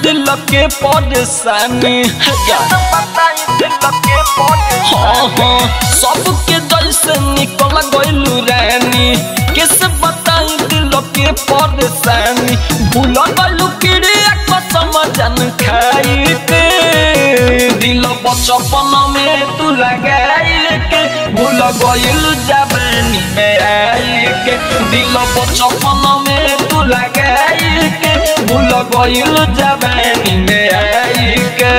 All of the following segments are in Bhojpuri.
दिल के परेशानी हाँ हाँ सबके जैसे निकल गइलू रानी कैसे बताई दिल के परेशानी भूल गइलू क्रिया कसम जन खाई के दिल बचपन में तू लगाई के भूल गइलू जवानी में आई के दिल बचपन में तू लगाई के भूल गइलू जवानी में आई के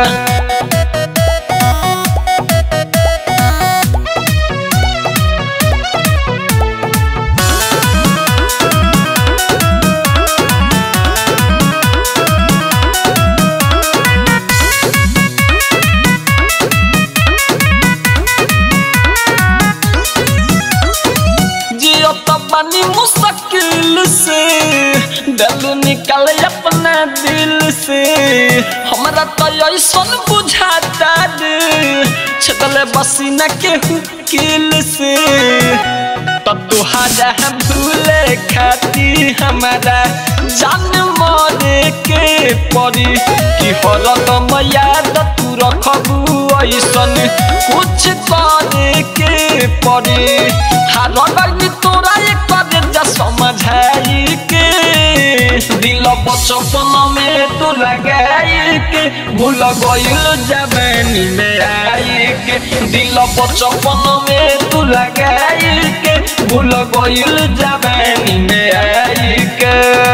जियो तो बनी मुश्किल से दिल निकल अपना दिल से हमरा तो ऐसन बुझाता रे छतले बसी न केहू किल से तो तुहारा भूले खाती हमारा जान मरे के परी कि हरदम याद तू रखबू ऐसन कुछ करे के परी हारनी तोरा एक करे जा समझाई के दिल बचपन में तू लगाई के भूल गइल जवानी में आई के दिल बचपन में तू लगाई के भूल गइल जवानी में आई के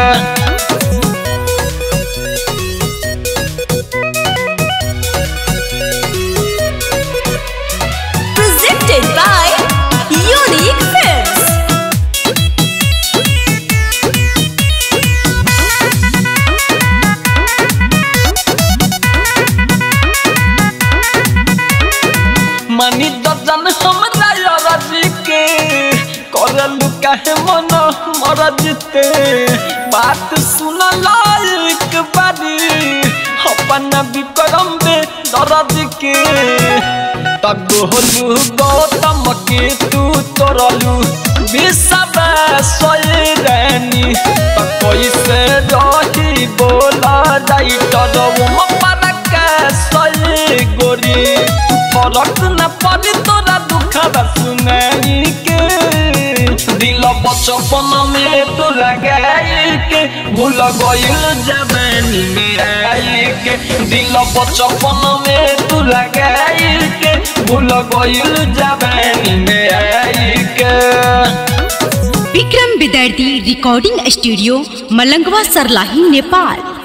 Presented by Unique Films. मनी दर्जन हमरा यरजी के करलू काहे मन मरजते बात सुन लायक बारी अपन विक्रम बे दर्ज के तगोलू गौतम के तू तोरलू विषब सोई रानी त कैसे रही बोला डाइटर वो परका सोई गोरी फरक न पड़ी तोरा दुख सुनाई के दिल बचपन में तो लगाई के भूल गइल जवानी में आई के दिल बचपन में तू लगाई के भूल गइल जवानी में आई के विक्रम विद्यार्थी रिकॉर्डिंग स्टूडियो मलंगवा सरलाही नेपाल